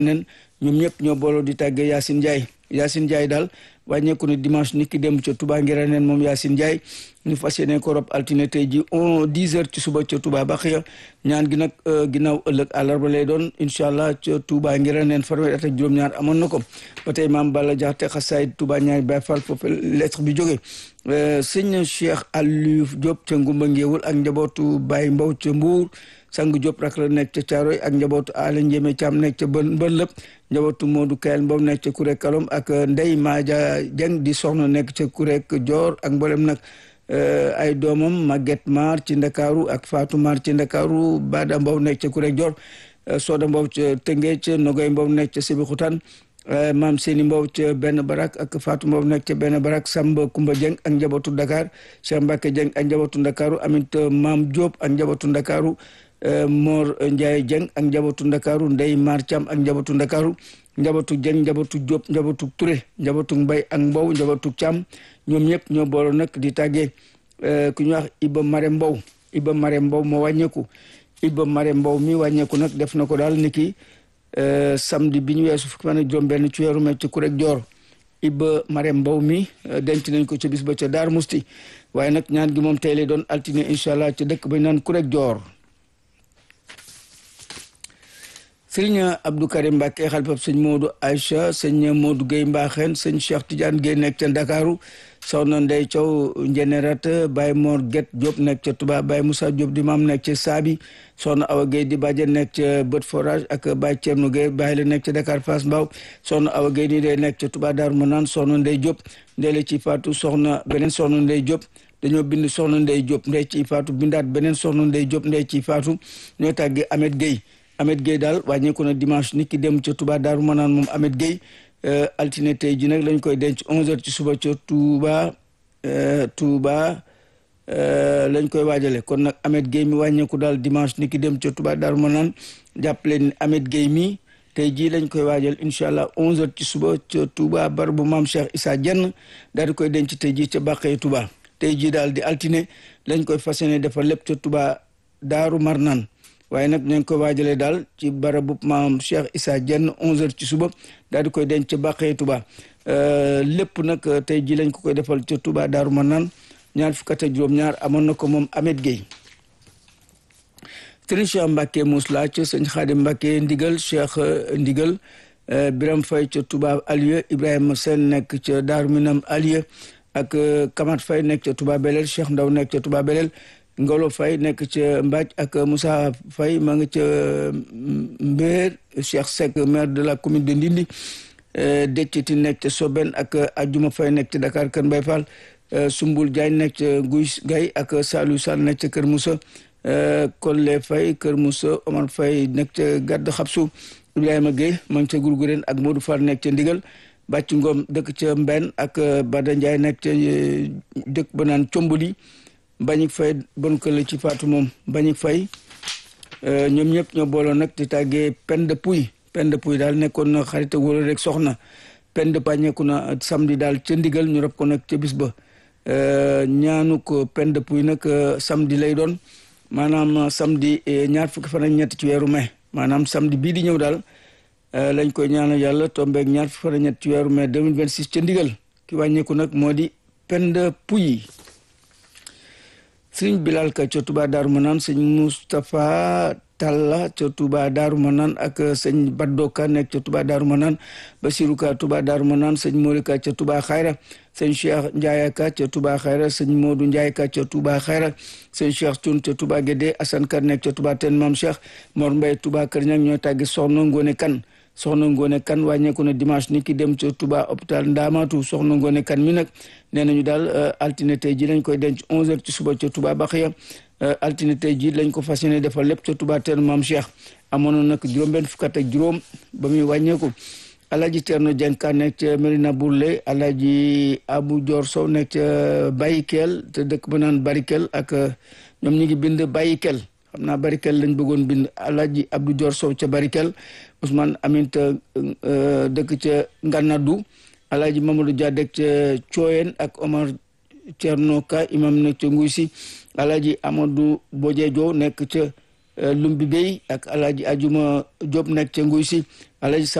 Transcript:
nen ñoom ñëpp ñoo booloo di tàggee Yacine Ndiaye Yacine Ndiaye daal wàññeeku ne dimanche nit ki dem ca Touba ngira neen moom Yacine Ndiaye ñu fas yéene ko rob altine tey ji on dix heures ci suba ca Touba Baxiya ñaan gi nag ginnaaw ëllëg àllarba lay doon incha allah ca Touba ngira neen fanweeri at ak juróom-ñaar amoon na ko ba tey maam Balla Jaxate xasaayid Touba ñaari Baay Fall foofu lettre bi jógee sëñ Cheikh Aliou Diop ca Ngumba Ngéewul ak njabootu Baye Mbow ca Mbuur sang Diop rak la nekk ca Caaroy ak njabootu Aala Njéeme Caam nekk ca bën bën lëpp njabootu Modou Kayel Mbow nekk ca Kurek Kalom ak Ndey Maaja Jeng di soxna nekk ca Kurek Joor ak mboolem nag ay doomam Maguette Mar ci Ndakaaru ak Fatou Mar ci Ndakaaru Bada Mbow nekk ca Kurek Joor Soda Mbow ca Tëngéej Nogoy Mbow nekk ca Sébikotane maam Séni Mbow ca benn barak ak Fatou Mbow nekk ca benn barak Samba Kumba Dieng ak njabootu Dakar Cheikh Mbacke Dieng ak njabootu Ndakaaru amit maam Diop ak njabootu Ndakaaru Mor Ndiaye Dieng ak njabootu Ndakaaru Ndey Mar Thiam ak njabootu Ndakaaru njabootu Dieng njabootu Diop njabootu Touré njabootu Mbay ak Mbow njabootu Thiam ñoom ñëpp ñoo booloo nag di tàggee ku ñuy wax Iba Mare Mbow Iba Mare Mbow moo wàññeeku Iba Mare Mbow mi wàññeeku nag def na ko daal niki samedi bi ñu weesu fukki fan ak juróom benn ci weeru mai ci Kurek Joor Iba Mare Mbow mi denc nañ ko ca bis ba ca Daar Musti waaye nag ñaan gi moom tey lay doon altine incha allah ca dëkk ba ñu naan Kurek Joor sëriñ Abdou Karim Mbacke xalifab sëñ Modou Aïcha sëñ Modou Gueye Mbaxeen sëñ Cheikh Tidiane Gueye nekk ca Ndakaaru soxna Ndey Thiaw Njenerat Baye Mor Guet Diop nekk ca Touba Baye Moussa Diop di maam nekk ca Saabi soxna Awa Gueye di bàjjen nekk ca Bët Forage ak Baye Thierno Gueye Baye la nekk ca Dakar Fass Mbao soxna Awa Gueye nii day nekk ca Touba Darou Manane soxna Ndey Diop ndey la ci faatu soxna beneen soxna Ndey Diop dañoo bind soxna Ndey Diop ndey ci faatu bindaat beneen soxna Ndey Diop ndey ci faatu ñoo tàggee Ahmed Gueye Ahmed Gueye daal wàññeeku na dimanche nit ki dem ca Touba Daaru Manaan moom Ahmed Gueye altine tey ji nag lañ koy denc 11h ci suba ca Touba Touba lañ koy waajale kon nag Ahmed Gueye mi wàññeeku daal dimanche nit ki dem ca Touba Daaru Manaan jàppale ni Ahmed Gueye mi tey jii lañ koy waajal incha allah 11h ci suba ca Touba bar bu maam Cheikh Issa Dieng daal di koy denc tey jii ca Bàqee Touba tey jii daal di altine lañ koy fas yéene defal lépp ca Touba Daaru Marnaan waaye nag nañ ko waajalee daal ci barabu maam Cheikh Issa Dieng 11h ci suba daal di koy denc ca Bàqee Touba lépp nag tey jii lañ ko koy defal ca Touba Daaru Manaan ñaar fukk ak juróom-ñaar amoon na ko moom Ahmed Gueye. Sëriñ Cheikh Mbacke Mousla ca sëñ Xaadim Mbacke Ndigal Cheikh Ndigal Biram Fay ca Touba Alieu Ibrahima Sène nekk ca Daaru Minam Alieu ak Kamat Fay nekk ca Touba Belel Cheikh Ndaw nekk ca Touba Belel. Ngolo Faye nekk ca Mbaj ak Moussa Faye ma nga ca Mbéer Cheikh Seck maire de la commune de Ndindi Décciti nekk ca Soben ak Ajuma Faye nekk ca Dakar Kër Mbay Fall Sumbul Diagne nekk ca Guy Gay ak Saliou Sall nekk ca Kër Moussa Kolle Faye Kër Moussa Omar Faye nekk ca Gadd Xabsu Ibrahima Gueye ma nga ca Gurgureen ak Modou Fall nekk ca Ndigal Bàcc Ngom dëkk ca Mbenn ak Bada Ndiaye nekk ca dëkk ba naan Comboli Bañik Fay bon ko la ci faatu moom Bañik Fay ñoom ñëpp ñoo booloo nag di tàggee Penda Puy Penda Puy daal nekkoon na xarit wala rek soxna Penda pañeeku na samedi daal ca ndigal ñu rob ko nag ca bis ba ñaanu ko Penda Puy nag samedi lay doon maanaam samedi ñaar fukki fan ak ñett ci weeru mai maanaam samedi bii di ñëw daal lañ koy ñaanal yàlla tombeeg ñaar fukki fan ak ñett ci weeru mai 2026 ca ndigal ki wàññeeku nag moo di Penda Puy sëñ Bilal ka ca Touba Daaru Manaan sëñ Moustapha Talla ca Touba Daaru Manaan ak sëñ Baddo ka nekk ca Touba Daaru Manaan Basiru ka Touba Daaru Manaan sëñ Mori ka ca Touba Xayra sëñ Cheikh Ndiaye ka ca Touba Xayra sëñ Modou Ndiaye ka ca Touba Xayra sëñ Cheikh Thioune ca Touba Guédé Assane ka nekk ca Touba Ten Mam Cheikh Mor Mbaye Touba Kër Ñang ñoo tàggi soxna Ngone Kan soxna Ngone Kan wàññeeku na dimanche ni ki dem ca Touba hôpital Ndaamatu soxna Ngone Kan mi nag nee nañu daal altine tey ji lañ koy denc 11h ci suba ca Touba Baxiya altine tey ji lañ ko fas yéene defal lépp ca Touba Ten Mam Cheikh amoon na nag juróom-benn fukk ak juróom ba muy wàññeeku Alaaji Cerno Jeng ka nekk ca Medina Bourlé Alaaji Abu Joor Sow nekk ca Bayikel te dëkk ba naan Barikel ak ñoom ñi ngi bind Bayikel xam naa Barikel lañ bëggoon bind Alaaji Abdou Dior Sow ca Barikel Ousmane Aminta dëkk ca Nganadu Alaaji Mamadou Dia dëkk ca Cooyen ak Omar Thierno Ka imam nekk ca Nguy si Alaaji Amadou Bojejo nekk ca Lumbi Bey ak Alaaji Ajuma Diop nekk ca Nguy si Alaaji